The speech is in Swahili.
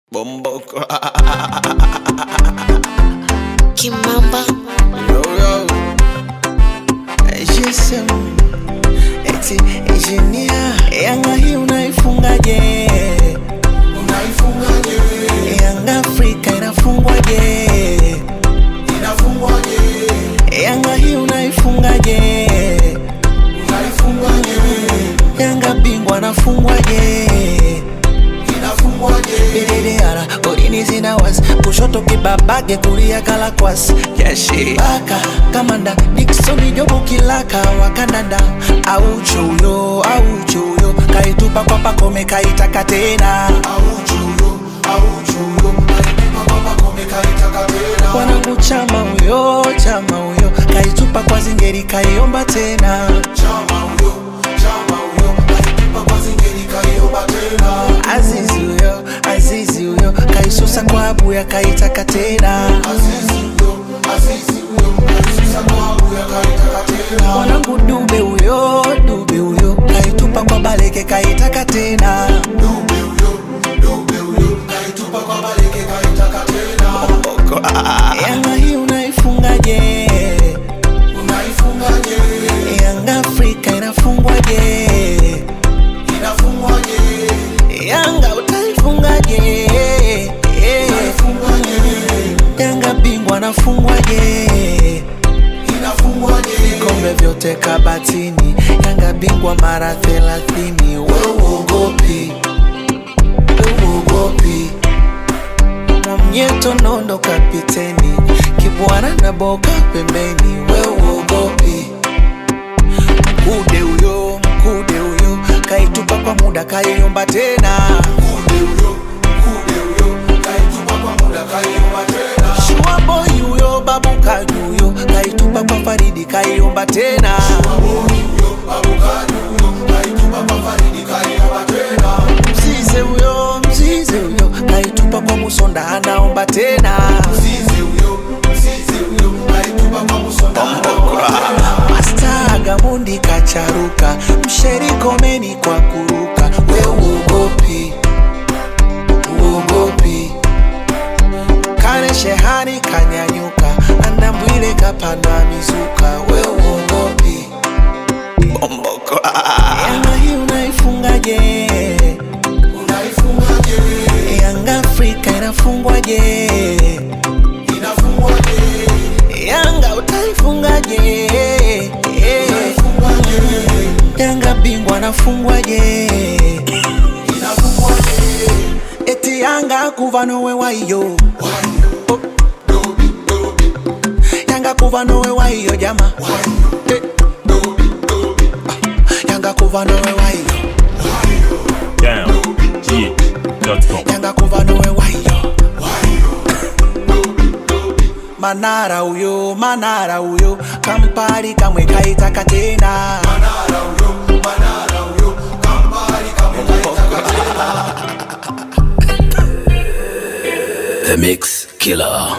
Bomboko. Kimamba Yo, yo. GSM. Eti engineer. Yanga hii unaifungaje? Unaifungaje? Yanga Afrika inafungwaje? Inafungwaje? Yanga hii unaifungaje? Unaifungaje? Yanga bingwa anafungwaje? Inafungwaje? Bididara, golini zina wasi kushoto kibabage kulia kalakwas yashi baka kamanda Dickson Jobu kilaka wakandanda auchuyo auchuyo kaitupa kwa pakome kaitaka tena Auchuyo, auchuyo, alinipa baba kome kaitaka tena. wanangu chama huyo chama huyo kaitupa kwa zingeri kaiomba tena Chama huyo, chama huyo, alinipa kwa zingeri kaiomba tena. Azizi huyo Azizi huyo kaisusa kwa abuya kaitaka tena Azizi huyo, Azizi huyo, alisusa kwa abuya kaitaka tena. mwanangu dube huyo dube huyo kaitupa kwa baleke kaitaka tena Dube huyo, dube huyo, kaitupa kwa baleke kaitaka tena. yanga hii unaifungaje Unaifungaje? yanga afrika inafungwaje Inafungwaje? yanga utaifungaje Inaifungaje? yanga bingwa anafungwaje Inafungwaje? vikombe vyote kabatini yanga bingwa mara thelathini weuogopi weuogopi mwamnyeto nondo kapiteni kibwana na boka pembeni weuogopi mkude huyo mkude huyo kaitupa kwa muda kaiomba tena Mkude huyo, mkude huyo, kaitupa kwa muda kaiomba tena. shuaboi huyo babu kajuyo kaitupa kwa faridi kaiomba tena Maboni huyo, abukani huyo, kaitupa kwa Faridi kaiomba tena. mzize huyo mzize huyo kaitupa kwa musonda anaomba tena Mzizi huyo, mzizi huyo, kaitupa kwa Musonda anaomba tena. masta gamundi kacharuka msherikomeni kwa kuruka we uogopi uogopi kane shehani kanyanyuka andambwile kapandwa mizuka we uogopi yanga hii unaifungaje Unaifungaje? yanga afrika inafungwaje Inafungwaje? yanga utaifungaje Inaifungaje? yanga bingwa anafungwaje Inafungwaje? eti yanga kuva nowe waiyo Wayo, dobi, dobi, yanga kuva nowe waiyo jama wayo, Eh, dobi, dobi, yanga kuva nowe waiyo wayo, downg.com. yanga kuva nowe waiyo wayo, dobi, dobi. manara uyo manara uyo kampari kamwe kaitaka tena Manara huyo, Manara huyo, Kampala kamwe kaitaka tena. The Mix Killer.